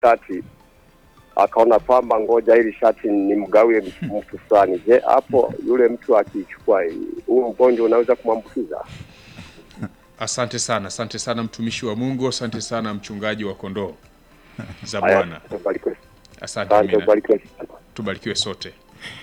shati akaona kwamba ngoja hili shati nimgawie mtu fulani. Je, hapo yule mtu akichukua huu mgonjwa unaweza kumwambukiza? Asante sana, asante sana mtumishi wa Mungu, asante sana mchungaji wa kondoo za Haya, Bwana. ubarikiwe. Asante, Asante, amina. ubarikiwe sana. Tubarikiwe sote.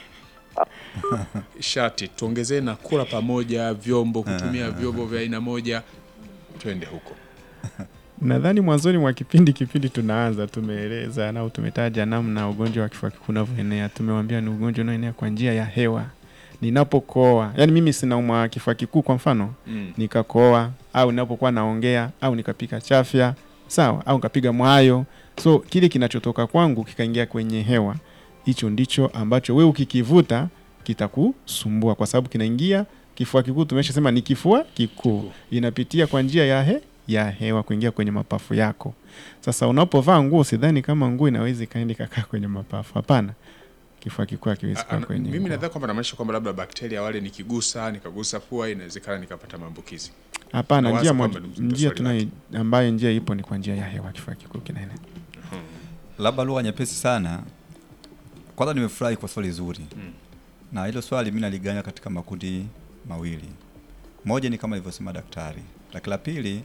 Shati tuongezee na kula pamoja, vyombo kutumia vyombo vya aina moja, twende huko. Nadhani mwanzoni mwa kipindi kipindi tunaanza tumeeleza au tumetaja namna ugonjwa wa kifua kikuu unavyoenea. Tumewambia ni ugonjwa unaoenea kwa njia ya hewa. Ninapokoa, yani mimi sinaumwa kifua kikuu kwa mfano, Mm. nikakoa au ninapokuwa naongea au nikapika chafya, sawa, au nikapiga mwayo, so kile kinachotoka kwangu kikaingia kwenye hewa, hicho ndicho ambacho we ukikivuta kitakusumbua, kwa sababu kinaingia kifua kikuu. Tumeshasema ni kifua kikuu, inapitia kwa njia ya he ya hewa kuingia kwenye mapafu yako. Sasa unapovaa nguo, sidhani kama nguo inaweza ikaenda ikakaa kwenye mapafu. Hapana, kifua kikuu hakiwezi A- kaa ana- kwenye Mimi nguo. nadhani kwamba namaanisha kwamba labda bakteria wale nikigusa nikagusa pua inawezekana nikapata maambukizi. Hapana, Nawaza njia kwamba moja, ni mzito njia swali tunayo ambayo njia ipo ni kwa njia ya hewa, kifua kikuu kinaenea. labda lugha nyepesi sana. Kwanza nimefurahi kwa swali zuri Mm. na hilo swali mi naligawanya katika makundi mawili. Moja ni kama ilivyosema daktari, lakini la pili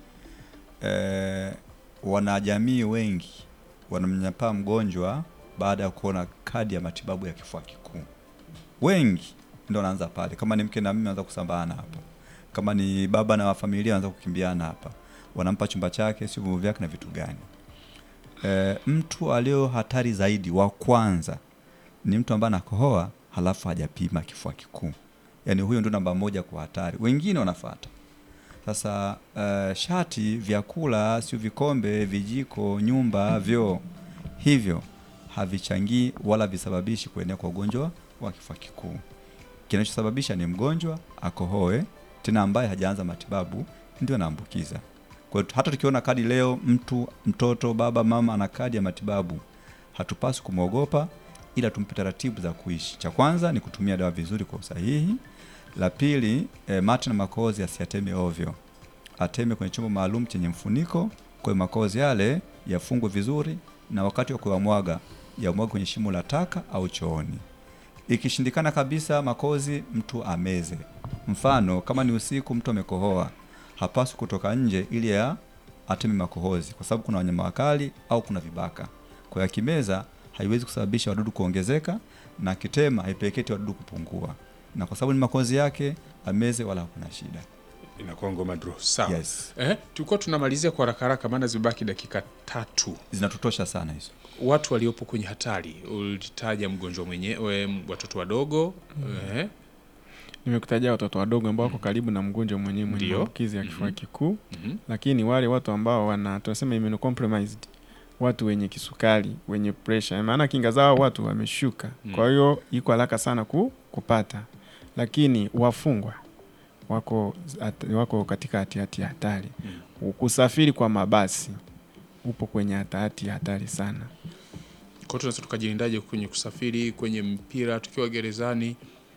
eh, wanajamii wengi wanamnyanyapaa mgonjwa baada ya kuona kadi ya matibabu ya kifua kikuu. Wengi ndio wanaanza pale, kama ni mke na mume wanaanza kusambana hapa, kama ni baba na familia wanaanza kukimbiana hapa, wanampa chumba chake, sio vyombo vyake na vitu gani. E, mtu alio hatari zaidi wa kwanza ni mtu ambaye anakohoa halafu hajapima kifua kikuu, yaani huyo ndio namba moja kwa hatari, wengine wanafuata. Sasa uh, shati, vyakula, sio vikombe, vijiko, nyumba, vyoo, hivyo havichangii wala visababishi kuenea kwa ugonjwa wa kifua kikuu. Kinachosababisha ni mgonjwa akohoe, tena ambaye hajaanza matibabu, ndio anaambukiza. Kwa hiyo hata tukiona kadi leo, mtu mtoto, baba, mama ana kadi ya matibabu, hatupaswi kumwogopa, ila tumpe taratibu za kuishi. Cha kwanza ni kutumia dawa vizuri kwa usahihi. La pili, e, mate na makohozi asiyateme ovyo, ateme kwenye chombo maalum chenye mfuniko. Kwa hiyo makohozi yale yafungwe vizuri, na wakati wa kuyamwaga yamwage kwenye shimo la taka au chooni. Ikishindikana kabisa makozi, mtu ameze. Mfano, kama ni usiku, mtu amekohoa, hapaswi kutoka nje ili ya ateme makohozi, kwa sababu kuna wanyama wakali au kuna vibaka. Kwa hiyo akimeza, haiwezi kusababisha wadudu kuongezeka, na akitema haipeleketi wadudu kupungua, na kwa sababu ni makozi yake, ameze wala hakuna shida. Inakuwa ngoma draw. Sawa. Yes, Eh, tulikuwa tunamalizia kwa haraka haraka maana zimebaki dakika tatu. zinatutosha sana hizo. Watu waliopo kwenye hatari, ulitaja mgonjwa mwenyewe, m- watoto wadogo eh, Nimekutajia watoto wadogo ambao wako karibu na mgonjwa mwenyewe mwenye Ndio. maambukizi ya kifua Mhm. kikuu, mhm. lakini wale watu ambao wana tunasema immunocompromised, watu wenye kisukari, wenye pressure, maana kinga zao watu wameshuka, Mm. kwa hiyo iko haraka sana ku, kupata. Lakini wafungwa wako at, wako katika hatihati ya hatari. Kusafiri kwa mabasi upo kwenye hatihati ya hatari sana. Kwa hiyo tunaweza tukajilindaje kwenye kusafiri, kwenye mpira, tukiwa gerezani?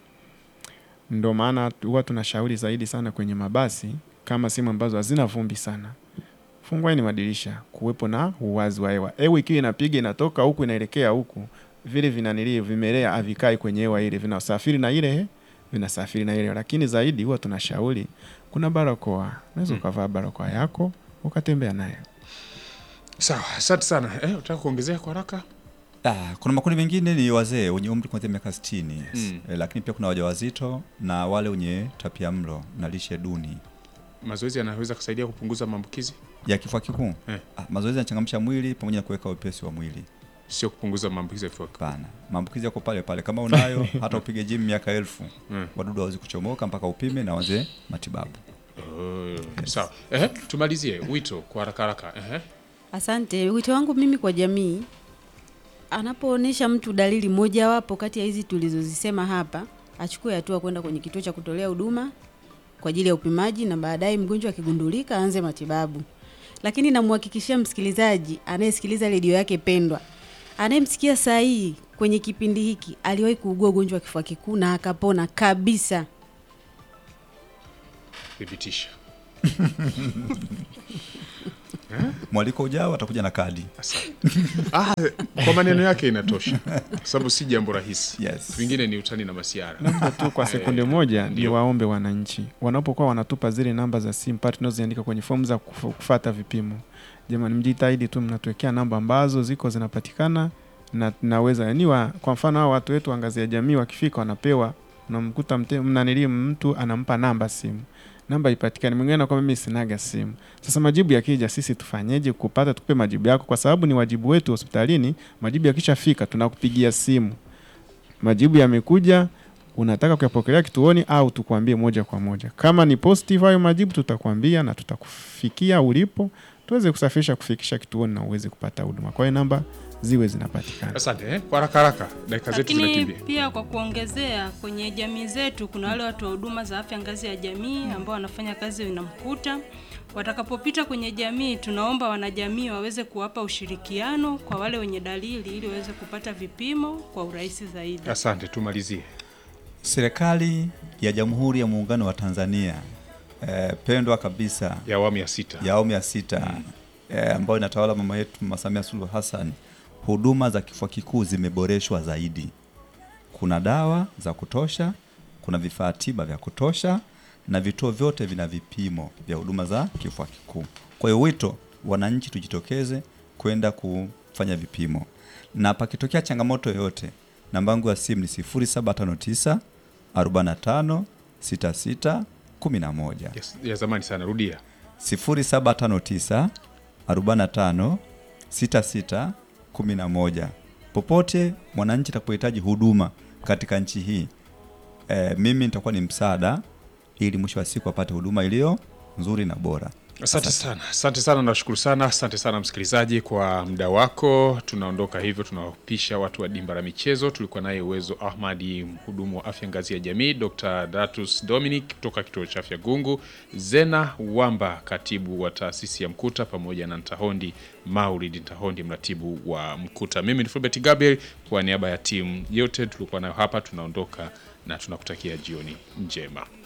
Ndo maana huwa tunashauri zaidi sana kwenye mabasi, kama sehemu ambazo hazina vumbi sana, fungueni madirisha, kuwepo na uwazi wa hewa. Hewa ikiwa inapiga inatoka huku inaelekea huku, vile vinanilii vimelea havikai kwenye hewa ile, vinasafiri na ile vinasafiri na ile. Lakini zaidi huwa tunashauri kuna barakoa, unaweza Mm. ukavaa barakoa yako ukatembea nayo. Sawa, asante sana. Eh, unataka kuongezea kwa haraka? Ah, kuna makundi mengine ni wazee wenye umri kuanzia miaka 60 yes. Mm. Eh, lakini pia kuna wajawazito na wale wenye tapia mlo na lishe duni Mazoezi yanaweza kusaidia kupunguza maambukizi, ya kifua kikuu. Eh. Ah, mazoezi yanachangamsha mwili pamoja na kuweka wepesi wa mwili. sio kupunguza maambukizi ya kifua kikuu. Hapana, maambukizi yako pale pale. Kama unayo hata upige gym miaka elfu Mm. wadudu hawezi kuchomoka mpaka upime na waze matibabu. Oh, sawa. Eh, tumalizie wito kwa haraka haraka. Eh, Asante. Wito wangu mimi kwa jamii, anapoonyesha mtu dalili mojawapo kati ya hizi tulizozisema hapa, achukue hatua kwenda kwenye kituo cha kutolea huduma kwa ajili ya upimaji, na baadaye mgonjwa akigundulika aanze matibabu. Lakini namhakikishia msikilizaji anayesikiliza redio yake pendwa, anayemsikia saa hii kwenye kipindi hiki, aliwahi kuugua ugonjwa wa kifua kikuu na akapona kabisa. thibitisha. Mwaliko ujao atakuja na kadi. Ah, kwa maneno yake inatosha, kwa sababu si jambo rahisi. Yes. Vingine ni utani na masiara. Labda tu kwa sekunde moja ni waombe wananchi wanapokuwa wanatupa zile namba za simu pale tunazoziandika kwenye fomu za kuf- kufata vipimo, jamani, mjitahidi tu mnatuwekea namba ambazo ziko zinapatikana na naweza yani wa, kwa mfano hao watu wetu wa ngazi ya jamii wakifika wanapewa, unamkuta mte- mnanili mtu anampa namba simu namba ipatikane, mwingine anakuwa mimi sinaga simu. Sasa majibu yakija, sisi tufanyeje kupata? Tupe majibu yako, kwa sababu ni wajibu wetu hospitalini. Majibu yakishafika, tunakupigia simu majibu yamekuja, unataka kuyapokelea kituoni au tukwambie moja kwa moja. Kama ni positive hayo majibu, tutakwambia na tutakufikia ulipo, tuweze kusafirisha kufikisha kituoni na uweze kupata huduma. Kwa hiyo namba ziwe zinapatikana. Asante eh? Kwa haraka haraka, dakika zetu Lakini zinakimbia. pia kwa kuongezea, kwenye jamii zetu kuna wale watu wa huduma za afya ngazi ya jamii ambao wanafanya kazi inamkuta. Watakapopita kwenye jamii, tunaomba wanajamii waweze kuwapa ushirikiano kwa wale wenye dalili ili waweze kupata vipimo kwa urahisi zaidi. Asante, tumalizie. Serikali ya Jamhuri ya Muungano wa Tanzania eh, pendwa kabisa Ya awamu ya sita. ya awamu ya sita eh, ambayo inatawala mama yetu Mama Samia Suluhu Hassan, huduma za kifua kikuu zimeboreshwa zaidi. Kuna dawa za kutosha, kuna vifaa tiba vya kutosha, na vituo vyote vina vipimo vya huduma za kifua kikuu. Kwa hiyo wito, wananchi tujitokeze kwenda kufanya vipimo, na pakitokea changamoto yoyote, namba yangu ya simu ni 0759 45 66 11 Yes, ya zamani sana, rudia. 0759 45 66 11. Popote mwananchi atapohitaji huduma katika nchi hii e, mimi nitakuwa ni msaada ili mwisho wa siku apate huduma iliyo nzuri na bora. Asante sana, asante sana, nashukuru sana, asante sana msikilizaji kwa muda wako. Tunaondoka hivyo, tunawapisha watu wa dimba la michezo. Tulikuwa naye Uwezo Ahmadi, mhudumu wa afya ngazi ya jamii, Dr. Datus Dominic kutoka kituo cha afya Gungu, Zena Wamba, katibu wa taasisi ya Mkuta, pamoja na Ntahondi Maulid Ntahondi, mratibu wa Mkuta. Mimi ni Fulbert Gabriel, kwa niaba ya timu yote tulikuwa nayo hapa, tunaondoka na tunakutakia jioni njema.